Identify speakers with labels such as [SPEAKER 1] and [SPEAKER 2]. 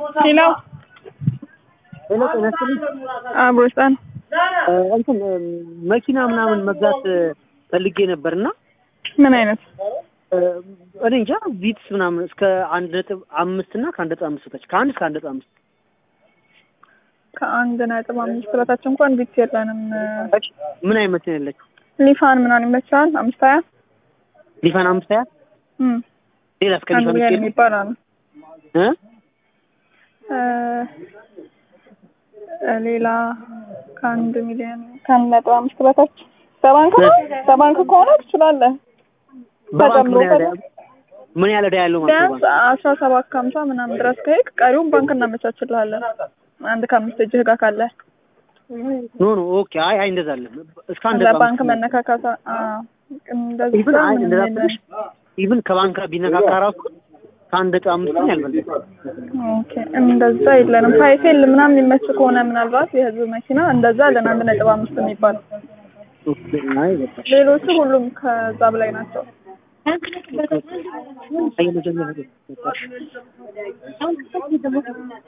[SPEAKER 1] ሄሎ
[SPEAKER 2] ሄሎ ጤና ይስጥልኝ።
[SPEAKER 1] አብሮስጣን
[SPEAKER 2] እ እንትን እ መኪና ምናምን መግዛት እ ፈልጌ ነበርና
[SPEAKER 1] ምን አይነት
[SPEAKER 2] እ እኔ እንጃ ቪትስ ምናምን እስከ አንድ ነጥብ አምስት እና ከአንድ ነጥብ አምስት በታች ከአንድ እስከ አንድ ነጥብ አምስት
[SPEAKER 1] ከአንድ ነጥብ አምስት በታች እንኳን ቢት የለንም።
[SPEAKER 2] በታች ምን አይነት መኪና ያለችው?
[SPEAKER 1] ሊፋን ምናምን ይመችሃል? አምስት ሀያ
[SPEAKER 2] ሊፋን አምስት ሀያ
[SPEAKER 1] እም
[SPEAKER 2] ሌላ እስከ
[SPEAKER 1] አንድ
[SPEAKER 2] ሊፋን
[SPEAKER 1] ሚሊዮን
[SPEAKER 2] ይችላል
[SPEAKER 1] የሚባል አለ።
[SPEAKER 2] እ
[SPEAKER 1] እ እ ሌላ ከአንድ ሚሊዮን ከአንድ ነጥብ አምስት በታች በባንክ ነው። በባንክ ከሆነ ትችላለህ።
[SPEAKER 2] በባንክ ምን ያህል
[SPEAKER 1] ተጨምሮ
[SPEAKER 2] ዕዳ- ምን ያህል ዕዳ ያለው ማለት ነው?
[SPEAKER 1] ቢያንስ አስራ ሰባት ከሀምሳ ምናምን ድረስ ከሄድክ ቀሪውን ባንክ እናመቻችልሃለን። አንድ ከአምስት እጅህ ጋር ካለ
[SPEAKER 2] ኖ ኖ ኦኬ። አይ አይ እንደዛ አለ እስከ አንድ ነጥብ
[SPEAKER 1] ለባንክ
[SPEAKER 2] አምስት
[SPEAKER 1] መነካካት እንደዛ
[SPEAKER 2] ኢቭን አይ
[SPEAKER 1] ምንም
[SPEAKER 2] እንደዛ
[SPEAKER 1] የለም።
[SPEAKER 2] ትንሽ ኢቭን ከባንክ ጋር ቢነካካ ራሱ ከአንድ ነጥብ አምስት ነው ያልበለጠ
[SPEAKER 1] ኦኬ እንደዛ የለንም። ሀይፌል ምናምን የሚመች ከሆነ ምናልባት የህዝብ መኪና እንደዛ አለን አንድ ነጥብ አምስት የሚባል
[SPEAKER 2] ኦኬ። አይ በቃ
[SPEAKER 1] ሌሎቹ ሁሉም ከዛ በላይ ናቸው።
[SPEAKER 2] አይ መጀመሪያ በቃ